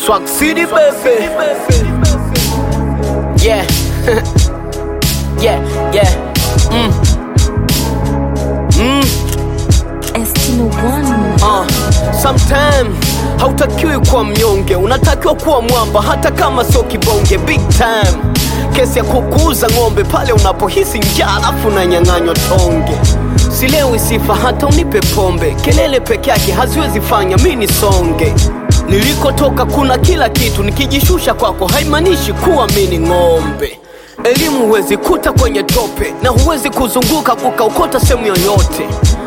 Swag City baby. Yeah. yeah, yeah. Mm. Mm. Estino One. Uh, sometime hautakiwi kuwa mnyonge, unatakiwa kuwa mwamba hata kama sio kibonge. Big time kesi ya kukuuza ng'ombe pale unapohisi njaa alafu unanyang'anywa tonge. Silewi sifa hata unipe pombe, kelele peke yake haziwezi fanya mi nisonge. Nilikotoka kuna kila kitu, nikijishusha kwako haimaanishi kuwa mi ni ng'ombe. Elimu huwezi kuta kwenye tope na huwezi kuzunguka kukaukota sehemu yoyote.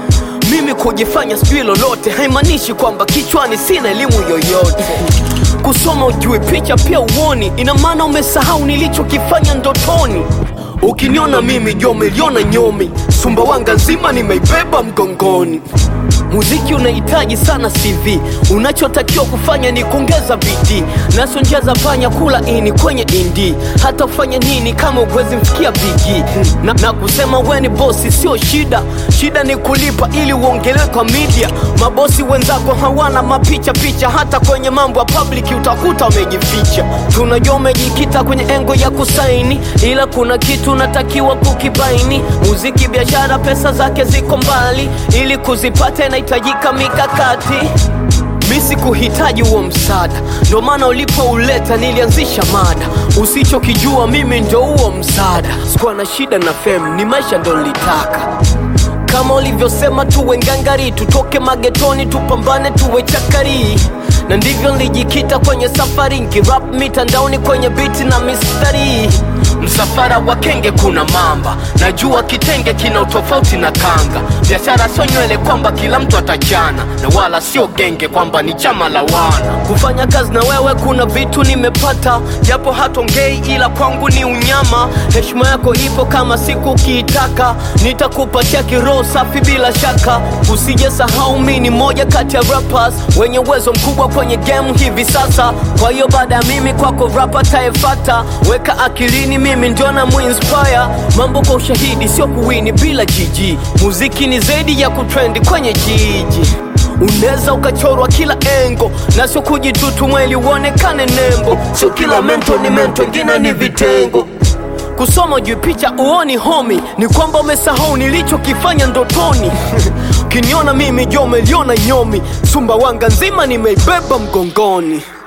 Mimi kujifanya sijui lolote haimaanishi kwamba kichwani sina elimu yoyote. Kusoma ujue picha pia uoni, ina maana umesahau nilichokifanya ndotoni. Ukiniona mimi jo umeliona nyomi, Sumbawanga nzima nimeibeba mgongoni. Muziki unahitaji sana CV, unachotakiwa kufanya ni kuongeza bidii, naso njia za panya kula ini kwenye indi. Hata ufanye nini kama uwezi mfikia bigi na, na kusema we ni bosi sio shida, shida ni kulipa ili uongelewe kwa media. Mabosi wenzako hawana mapicha picha, hata kwenye mambo ya public utakuta wamejificha. Tunajua umejikita kwenye engo ya kusaini, ila kuna kitu unatakiwa kukibaini. Muziki biashara, pesa zake ziko mbali, ili kuzipata inahitajika mikakati. Mi sikuhitaji huo msaada, ndo maana ulipouleta nilianzisha mada. Usichokijua mimi ndo huo msaada. Sikuwa na shida na fame, ni maisha ndo nilitaka kama ulivyosema tuwe ngangari, tutoke magetoni, tupambane, tuwe chakari na ndivyo nilijikita kwenye safari, nkirap mitandaoni kwenye biti na mistari. Msafara wa kenge kuna mamba, najua kitenge kina utofauti na kanga. Biashara sio nywele kwamba kila mtu atachana, na wala sio genge kwamba ni chama la wana. Kufanya kazi na wewe kuna vitu nimepata, japo hatongei, ila kwangu ni unyama. Heshima yako ipo kama siku ukiitaka, nitakupatia kiroho safi bila shaka. Usije sahau mi ni moja kati ya rappers wenye uwezo mkubwa kwenye game hivi sasa. Kwa hiyo baada ya mimi kwako rapa taefata, weka akilini mimi ndio na muinspire mambo kwa ushahidi, sio kuwini bila jiji. Muziki ni zaidi ya kutrendi kwenye jiji unaweza ukachorwa kila engo na sio kujitutu mweli uonekane nembo. Sio kila mento ni mento, ingine ni vitengo kusoma juu picha uoni homi, ni kwamba umesahau nilichokifanya ndotoni. Ukiniona mimi jo umeliona nyomi, Sumbawanga nzima nimeibeba mgongoni.